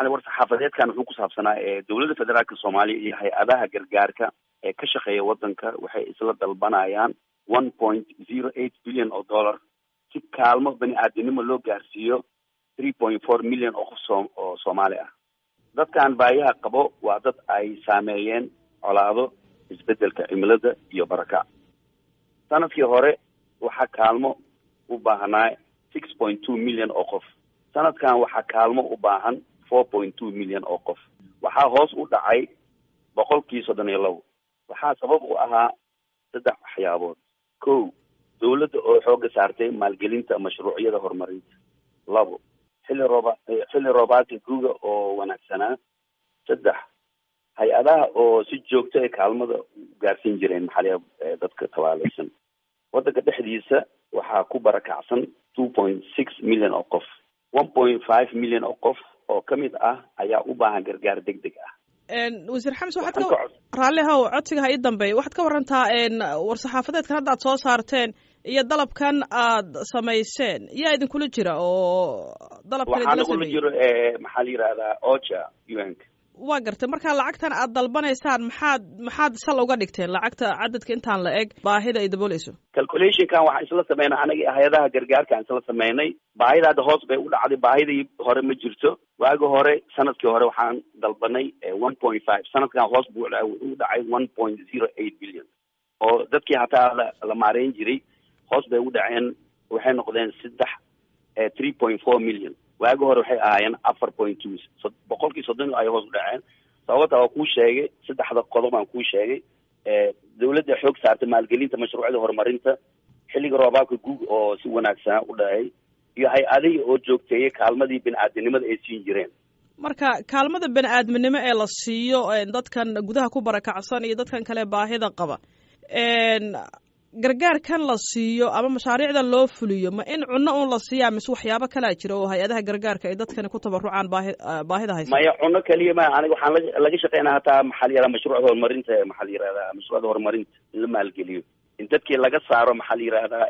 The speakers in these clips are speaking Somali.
maxaa war saxaafadeedkan wuxuu ku saabsanaa dowladda federaalka soomaaliya iyo hay-adaha gargaarka ee ka shaqeeya wadanka waxay isla dalbanayaan one point zero eight billion oo dollar si kaalmo bani aadamnimo loo gaarsiiyo three point four million oo qof soo oo soomaali ah dadkan baayaha qabo waa dad ay saameeyeen colaado isbedelka cimilada iyo barakac sanadkii hore waxaa kaalmo u baahnaa six point two million oo qof sanadkan waxaa kaalmo u baahan four point two million oo qof waxaa hoos u dhacay boqolkii soddon iyo labo waxaa sabab u ahaa saddex waxyaabood ko dowladda oo xooga saartay maalgelinta mashruucyada horumarinta labo xilli rooba xilli roobaadka guga oo wanaagsanaa saddex hay-adaha oo si joogto ay kaalmada gaarsiin jireen maxaliya dadka tabaaleysan waddanka dhexdiisa waxaa ku barakacsan two point six million oo qof one point five million oo qof oo ka mid ah ayaa u baahan gargaar deg deg ah wasiir xames waxaad ka raalli how codsiga ha ii dambeeya waxaad ka warantaa war-saxaafadeedkan hadda aad soo saarteen iyo dalabkan aad samayseen yaa idinkula jira oo dalabkan waxaa idinla nagula sameeyey jiro maxaa la yihahdaa ocha un-ka waa gartay marka lacagtan aad dalbanaysaan maxaad maxaad sal uga dhigteen lacagta cadadka intaan la eg baahida ay dabooleyso calculationkan waxaan isla sameynay anaga hay-adaha gargaarka aan isla sameynay baahida hadda hoos bay u dhacday baahidii hore ma jirto waagi hore sanadkii hore waxaan dalbanay one point five sanadkan hoos buu u dhacay one point zero eight billion oo dadkii hataa la la maareyn jiray hoos bay u dhaceen waxay noqdeen saddex three point four million waagi hore waxay ahaayeen afar point two boqolkii soddon ay hoos u dhaceen sababta waa kuu sheegay saddexda qodob aan kuu sheegay dawladda xoog saartay maalgelinta mashruucyada horumarinta xilliga roobaabka guug oo si wanaagsanaa u dhacay iyo hay-adihii oo joogteeyay kaalmadii bini-aadamnimada ay siin jireen marka kaalmada bani aadminimo ee la siiyo dadkan gudaha ku barakacsan iyo dadkan kale baahida qaba gargaarkan la siiyo ama mashaariicdan loo fuliyo ma in cunno un la siiyaa mise waxyaabo kalaa jira oo hay-adaha gargaarka ay dadkani ku tabarucaan baahi baahida haysa maya cunno keliya ma aniga waxaan la laga shaqeynaa hataa maxaa la yihahdaa mashruucda horumarinta maxaa la yihahdaa mashruucda horumarinta in la maalgeliyo in dadkii laga saaro maxaa la yihahdaa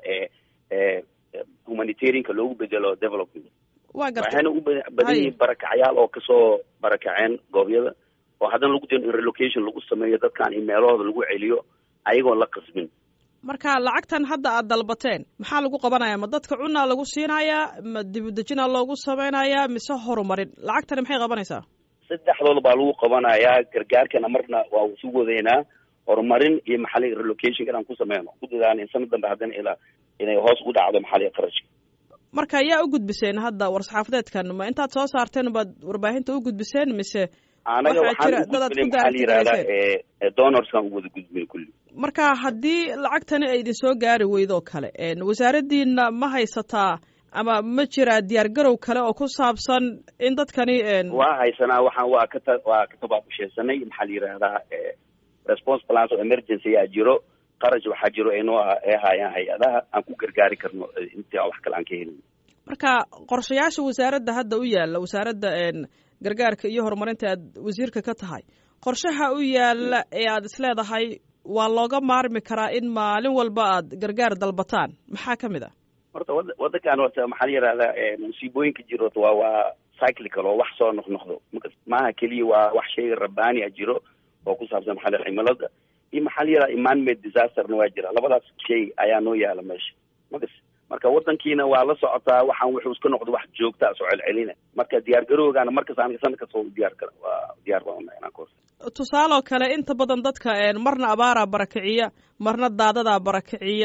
humanitarianka loogu bedelo development waa gartay waxayna u badan yihiin barakacyaal oo kasoo barakaceen goobyada oo haddana lagu dayno in relocation lagu sameeyo dadkan in meelahooda lagu celiyo ayagoon la qasbin marka lacagtan hadda aad dalbateen maxaa lagu qabanaya ma dadka cunaa lagu siinayaa ma dibudejina loogu samaynayaa mise horumarin lacagtani maxay qabanaysaa saddexdooda baa lagu qabanayaa gargaarkana marna waa isu wadaynaa horumarin iyo maxali relocation inaan ku sameyno ku dadaan in sanad dambe haddana ilaa inay hoos u dhacdo maxali qarashka marka yaa u gudbiseen hadda war-saxaafadeedkan ma intaad soo saarteen baad warbaahinta u gudbiseen mise anaga waxaa jira waxaan dad aad ugudbinay ku maxaa la yihahdaa daartagayseen donorskan u wada gudbinay kulli marka haddii lacagtani ay idin soo gaari weydo oo kale wasaaraddiina ma haysataa ama ma jiraa diyaar garow kale oo ku saabsan in dadkani waa haysanaa waxaan waa kata waa ka tabaabusheesanay maxaa la yihahdaa response plans oo emergency aa jiro qarash waxaa jiro aynoo ay haayaan hay-adaha aan ku gargaari karno intii wax kale aan ka helin marka qorshayaasha wasaaradda hadda u yaalla wasaaradda gargaarka iyo horumarinta aad wasiirka ka tahay qorshaha u yaalla ee aad isleedahay waa looga maarmi karaa in maalin walba aad gargaar dalbataan maxaa ka mid ah horta wada wadankan horta maxaa la yihahdaa musiibooyinka jiro horta waa waa cyclical oo wax soo noqnoqdo marka maaha keliya waa wax shay rabbaani a jiro oo ku saabsan maxaa la yihahdaa cimilada iyo maxaa la yihahdaa man-made disasterna waa jira labadaas shay ayaa noo yaala meesha makas marka wadankiina waa la socotaa waxaan wuxuu iska noqdo wax joogtaa soo celcelina marka diyaar garowgaana markas aniga sanad kasta waa diyaar kara waa diyaar baan unahay inaan ka horta tusaaloo kale inta badan dadka marna abaaraa barakiciya marna daadadaa barakiciya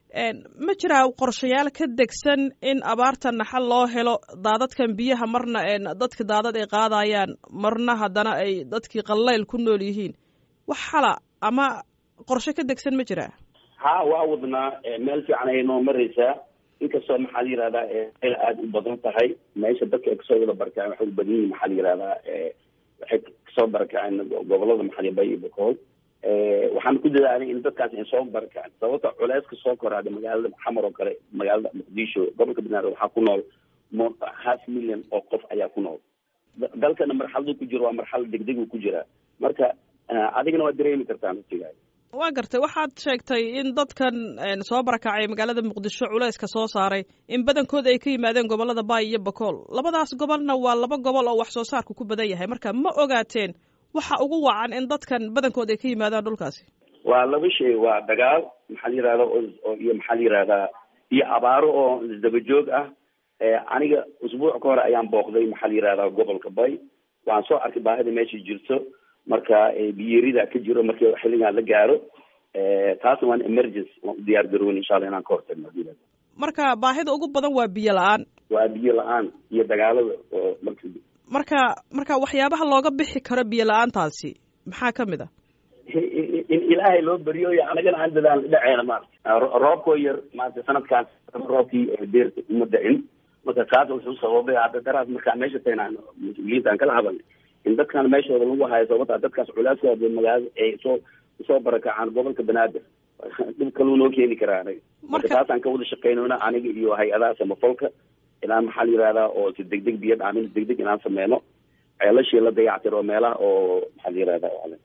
ma jiraa qorshayaal ka degsan in abaarta naxal loo helo daadadkan biyaha marna dadka daadad ay qaadayaan marna haddana ay dadkii qallayl ku nool yihiin wax xala ama qorshe ka degsan ma jiraa ha waa wadnaa meel fiican ayay noo maraysaa inkastoo maxaa la yihahdaa meel aada u badan tahay meesha dadka ay kasoo wada barakaceen waxay u badan yihin maxaa la yihahdaa waxay kasoo barakaceen gobolada maxali bay iyo bokool waxaan ku dadaalay in dadkaas ay soo barakaceen sababta culeyska soo koraada magaalada xamar oo kale magaalada muqdisho gobolka banaadir waxaa ku nool mo half million oo qof ayaa ku nool dalkana marxaladu ku jiro waa marxalad degdeg uu ku jiraa marka adigana waa dareemi kartaa naftigaada waa gartay waxaad sheegtay in dadkan soo barakacay magaalada muqdisho culayska soo saaray in badankooda ay ka yimaadeen gobolada baay iyo bakool labadaas gobolna waa laba gobol oo wax soo saarku ku badan yahay marka ma ogaateen waxa ugu wacan in dadkan badankooda ay ka yimaadaan dhulkaasi waa laba shay waa dagaal maxaa la yihahda iyo maxaa la yihahdaa iyo abaaro oo isdaba joog ah aniga usbuuc ka hore ayaan booqday maxaa la yihahdaa gobolka bay waan soo arkay baahida meesha jirto marka biyerida ka jiro markii xilligan la gaaro taasna waan emergency waan u diyaar garowen insha allah inaan ka hortagno marka baahida ugu badan waa biyo la-aan waa biyo la-aan iyo dagaalada oo marka marka marka waxyaabaha looga bixi karo biyo la-aantaasi maxaa kamid a in ilaahay loo beriyo iyo anagana aan dadaal dhaceena maarata roobkoo yar maarata sanadkaan roobkii deerta uma dacin marka taas wuxuu sababay hadda daraas markaan meesha tagnaan mas-uuliyiinta aan kala hadalnay in dadkan meeshooda lagu hayo sababta dadkaas culaaskooda magaalada ay soo usoo barakacaan gobolka banaadir dhib kaluu noo keeni karaa anaga marka taasaan ka wada shaqeynona aniga iyo hay-adaha samafalka inaan maxaa la yihahdaa oo si degdeg biyo dhaamin degdeg inaan sameyno ceelashii la dayactiro meelaha oo maxaa la yihahda